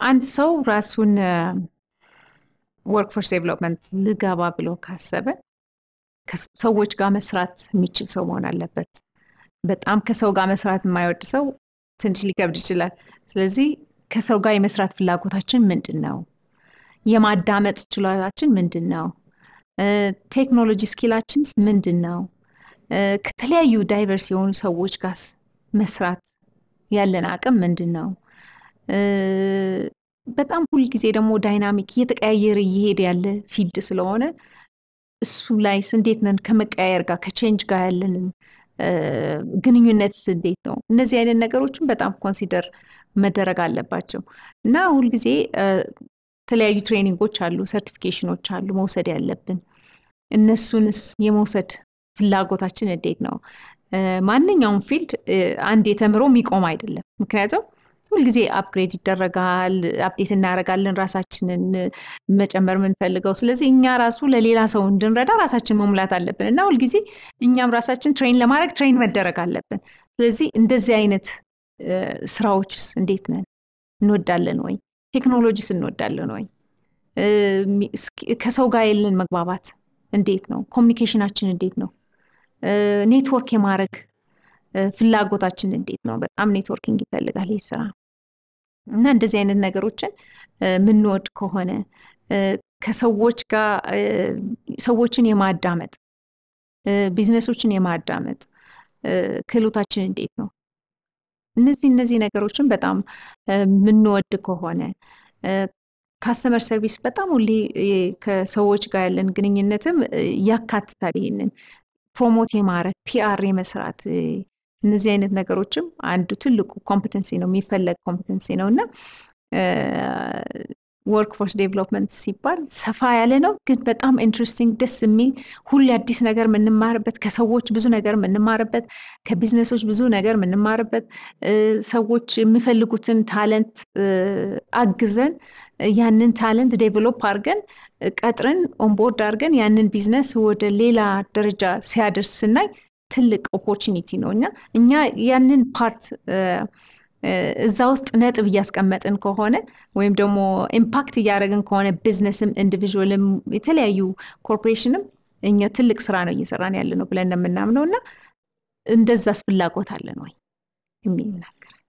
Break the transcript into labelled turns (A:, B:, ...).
A: አንድ ሰው ራሱን ወርክፎርስ ዴቨሎፕመንት ልገባ ብሎ ካሰበ ከሰዎች ጋር መስራት የሚችል ሰው መሆን አለበት። በጣም ከሰው ጋር መስራት የማይወድ ሰው ትንሽ ሊከብድ ይችላል። ስለዚህ ከሰው ጋር የመስራት ፍላጎታችን ምንድን ነው? የማዳመጥ ችሎታችን ምንድን ነው? ቴክኖሎጂ ስኪላችን ምንድን ነው? ከተለያዩ ዳይቨርስ የሆኑ ሰዎች ጋር መስራት ያለን አቅም ምንድን ነው? በጣም ሁልጊዜ ደግሞ ዳይናሚክ እየተቀያየረ እየሄደ ያለ ፊልድ ስለሆነ እሱ ላይስ እንዴት ነን? ከመቀያየር ጋር ከቼንጅ ጋር ያለንን ግንኙነትስ እንዴት ነው? እነዚህ አይነት ነገሮችን በጣም ኮንሲደር መደረግ አለባቸው እና ሁልጊዜ የተለያዩ ትሬኒንጎች አሉ፣ ሰርቲፊኬሽኖች አሉ መውሰድ ያለብን። እነሱንስ የመውሰድ ፍላጎታችን እንዴት ነው? ማንኛውም ፊልድ አንድ የተምሮ የሚቆም አይደለም። ምክንያቱም ሁልጊዜ አፕግሬድ ይደረጋል፣ አፕዴት እናደርጋለን ራሳችንን መጨመር የምንፈልገው። ስለዚህ እኛ ራሱ ለሌላ ሰው እንድንረዳ ራሳችን መሙላት አለብን እና ሁልጊዜ እኛም ራሳችን ትሬን ለማድረግ ትሬን መደረግ አለብን። ስለዚህ እንደዚህ አይነት ስራዎችስ እንዴት ነን? እንወዳለን ወይ? ቴክኖሎጂስ እንወዳለን ወይ? ከሰው ጋር የለን መግባባት እንዴት ነው? ኮሚኒኬሽናችን እንዴት ነው? ኔትወርክ የማድረግ ፍላጎታችን እንዴት ነው? በጣም ኔትወርኪንግ ይፈልጋል ይህ ስራ እና እንደዚህ አይነት ነገሮችን የምንወድ ከሆነ ከሰዎች ጋር ሰዎችን የማዳመጥ ቢዝነሶችን የማዳመጥ ክህሎታችን እንዴት ነው? እነዚህ እነዚህ ነገሮችን በጣም የምንወድ ከሆነ ካስተመር ሰርቪስ በጣም ሁሌ ከሰዎች ጋር ያለን ግንኙነትም ያካትታል። ይሄንን ፕሮሞት የማድረግ ፒአር የመስራት እነዚህ አይነት ነገሮችም አንዱ ትልቁ ኮምፒተንሲ ነው፣ የሚፈለግ ኮምፒተንሲ ነው እና ወርክ ፎርስ ዴቨሎፕመንት ሲባል ሰፋ ያለ ነው፣ ግን በጣም ኢንትረስቲንግ ደስ የሚል ሁሌ አዲስ ነገር የምንማርበት፣ ከሰዎች ብዙ ነገር የምንማርበት፣ ከቢዝነሶች ብዙ ነገር የምንማርበት፣ ሰዎች የሚፈልጉትን ታለንት አግዘን ያንን ታለንት ዴቨሎፕ አድርገን ቀጥረን ኦንቦርድ አድርገን ያንን ቢዝነስ ወደ ሌላ ደረጃ ሲያደርስ ስናይ ትልቅ ኦፖርቹኒቲ ነው እና እኛ ያንን ፓርት እዛ ውስጥ ነጥብ እያስቀመጥን ከሆነ ወይም ደግሞ ኢምፓክት እያደረግን ከሆነ ቢዝነስም ኢንዲቪዥዋልም የተለያዩ ኮርፖሬሽንም እኛ ትልቅ ስራ ነው እየሰራን ያለ ነው ብለን ነው የምናምነው እና እንደዛስ ፍላጎት አለን ወይ የሚል